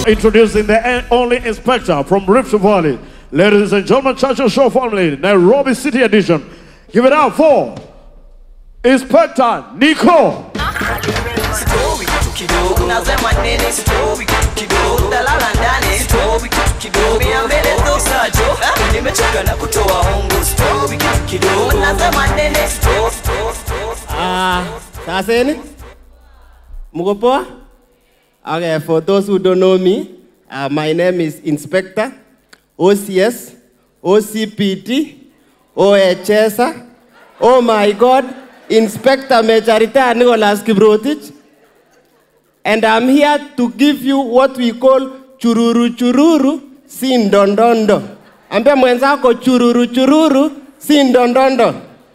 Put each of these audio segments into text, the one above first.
introducing the only inspector from Rift Valley. Ladies and gentlemen, Churchill Show family, Nairobi City Edition. Give it up for Inspector Nico. Story kitu kidogo nasema nini story kitu kidogo dalala ndani story kitu kidogo mia mbele tosajo nimechoka na kutoa hongo story kitu kidogo nasema nini story story story Ah, saseni? Mko poa? Okay, for those who don't know me, uh, my name is Inspector OCS, OCPT, OHS, oh my God, Inspector Major Retired Nicholas Kiprotich. And I'm here to give you what we call chururu chururu sindondondo. Ambia mwenzako chururu chururu sindondondo.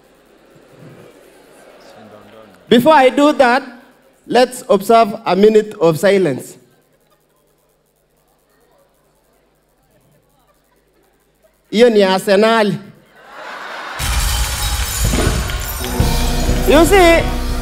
Before I do that, let's observe a minute of silence. Hiyo ni Arsenal. You see,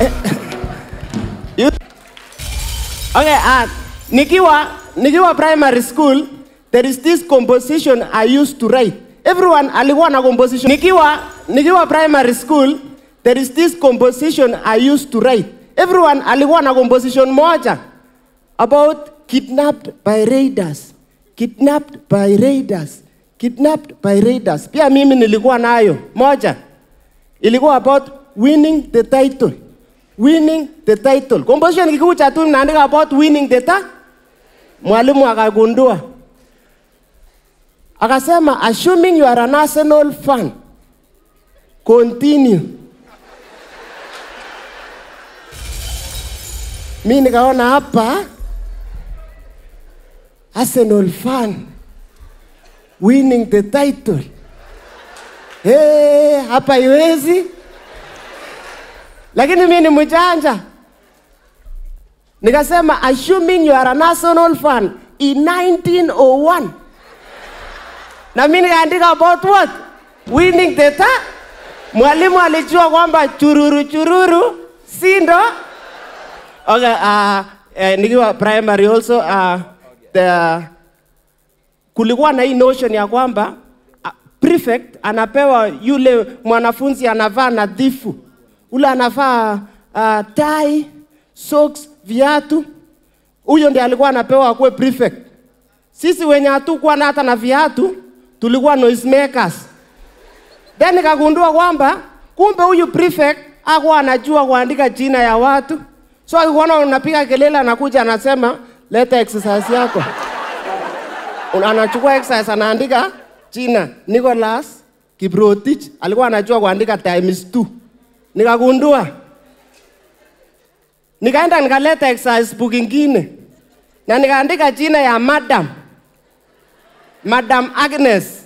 you, okay, uh, nikiwa, nikiwa primary school, there is this composition I used to write. Everyone alikuwa na composition. Nikiwa, nikiwa primary school, there is this composition I used to write. Everyone alikuwa na composition moja about kidnapped by raiders. Kidnapped by raiders. Kidnapped by raiders. Pia mimi nilikuwa nayo moja. Ilikuwa about winning the title. Winning the title. Composition kikuja tu naandika about winning the title. Mwalimu akagundua. Akasema assuming you are an Arsenal fan. Continue. mi nikaona hapa Arsenal fan winning the title. Hey, hapa iwezi, lakini mi ni mjanja, nikasema assuming you are an Arsenal fan in 1901 na mi nikaandika about what winning the title. Mwalimu alijua kwamba chururu chururu si ndo Okay, uh, uh, nikiwa primary also uh, the, kulikuwa na hii notion ya kwamba uh, prefect anapewa yule mwanafunzi anavaa nadhifu, ule anavaa uh, tai, socks, viatu, huyo ndiye alikuwa anapewa akuwe prefect. Sisi wenye hatukuwa na hata na viatu tulikuwa noisemakers. Then nikagundua kwamba kumbe huyu prefect hakuwa anajua kuandika jina ya watu So akikuona unapiga kelele, anakuja anasema leta exercise yako. Una- Anachukua exercise anaandika jina Nicholas Kiprotich, alikuwa anajua kuandika times two. Nikagundua, nikaenda nikaleta exercise book ingine na nikaandika jina ya madam, Madam Agnes,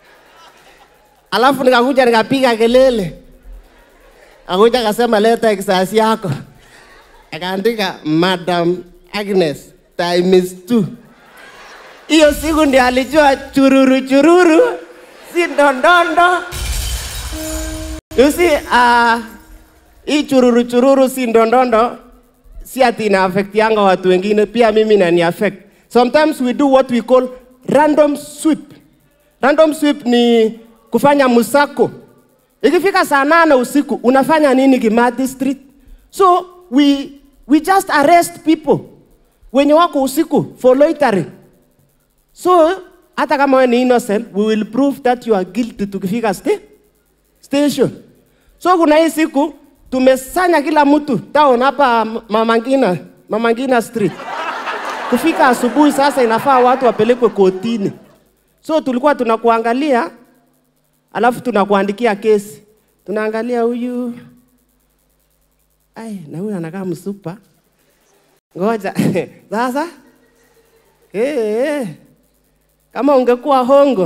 alafu nikakuja nikapiga kelele, akuja akasema leta exercise yako akaandika Madam Agnes times two. Hiyo siku ndio alijua chururu chururu si ndondondo. You see, uh, hii chururu chururu si ndondondo si ati ina affect yanga watu wengine, pia mimi inani affect. Sometimes we do what we call random sweep. Random sweep ni kufanya musako. Ikifika saa nane usiku unafanya nini Kimathi Street? So we, we just arrest people wenye wako usiku for loitering. So hata kama wewe ni innocent, we will prove that you are guilty tukifika sta station. So kuna hii siku tumesanya kila mtu town hapa Mama Ngina, Mama Ngina Street. Kufika asubuhi sasa inafaa watu wapelekwe kotini. So tulikuwa tunakuangalia alafu tunakuandikia kesi. Tunaangalia huyu ai, na huyu anakaa msupa. Ngoja sasa, eh, eh, kama ungekuwa hongo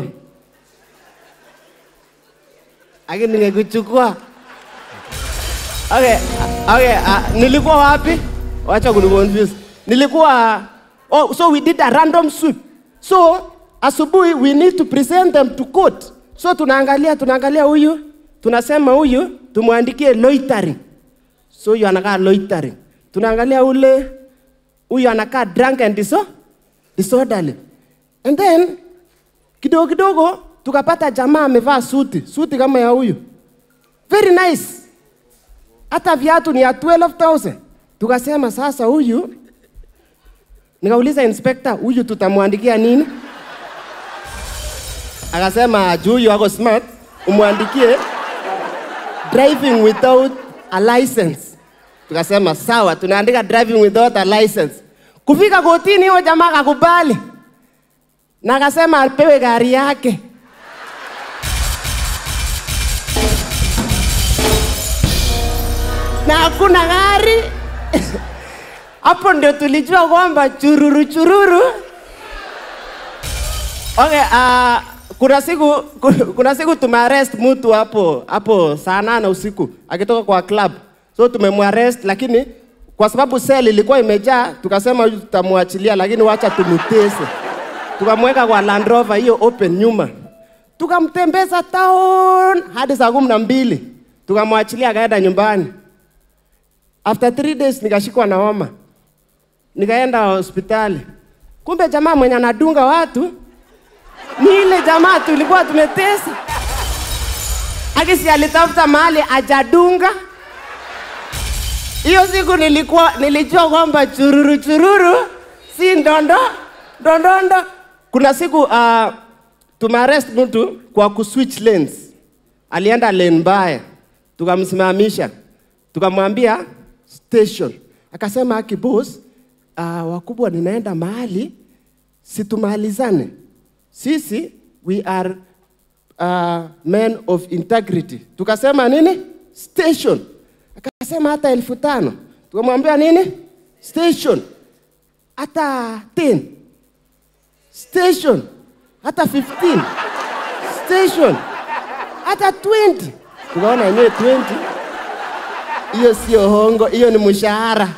lakini ningekuchukua. Okay, okay, uh, nilikuwa wapi? Wacha kuniconfuse. Nilikuwa oh, so we did a random sweep. So asubuhi we need to present them to court. So tunaangalia tunaangalia huyu, tunasema huyu tumwandikie loitering. So huyu anakaa loitering. Tunaangalia ule huyu anakaa drunk and diso disorderly. And then kidogo kidogo tukapata jamaa amevaa suti, suti kama ya huyu, very nice, hata viatu ni ya 12,000. Tukasema sasa huyu, nikauliza inspector, huyu tutamwandikia nini? Akasema juu huyu ako smart, umwandikie driving without a license. Tukasema sawa, tunaandika driving without a license. Kufika kotini, huyo jamaa akakubali na akasema apewe gari yake. na hakuna gari. Hapo ndio tulijua kwamba chururu chururu. Okay, uh, kuna siku kuna siku tumearrest mtu hapo hapo saa nane usiku akitoka kwa club, so tumemwarrest, lakini kwa sababu sel ilikuwa imejaa, tukasema huyu tutamwachilia, lakini wacha tumutese. Tukamweka kwa Land Rover hiyo open nyuma, tukamtembeza town hadi saa kumi na mbili, tukamwachilia akaenda nyumbani. After three days nikashikwa na homa, nikaenda hospitali. Kumbe jamaa mwenye anadunga watu ni ile jamaa tulikuwa tumetesa. Akisi alitafuta mahali ajadunga. Hiyo siku nilikuwa nilijua kwamba chururu chururu si ndondo ndondondo. Kuna siku uh, tumearrest mtu kwa kuswitch lanes, alienda lane mbaya, tukamsimamisha tukamwambia station, akasema aki boss, uh, wakubwa, ninaenda mahali situmalizane sisi we are uh, men of integrity. Tukasema nini? Station. Akasema hata elfu tano. Tukamwambia nini? Station. Hata 10. Station. Hata 15. Station. Hata 20. Tukaona yenyewe 20. Hiyo sio hongo, hiyo ni mshahara.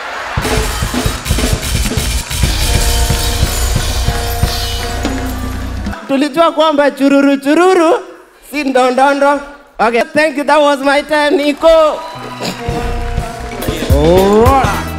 tulijua kwamba chururu chururu si ndondondo. Okay, thank you. That was my time, Nico. All right.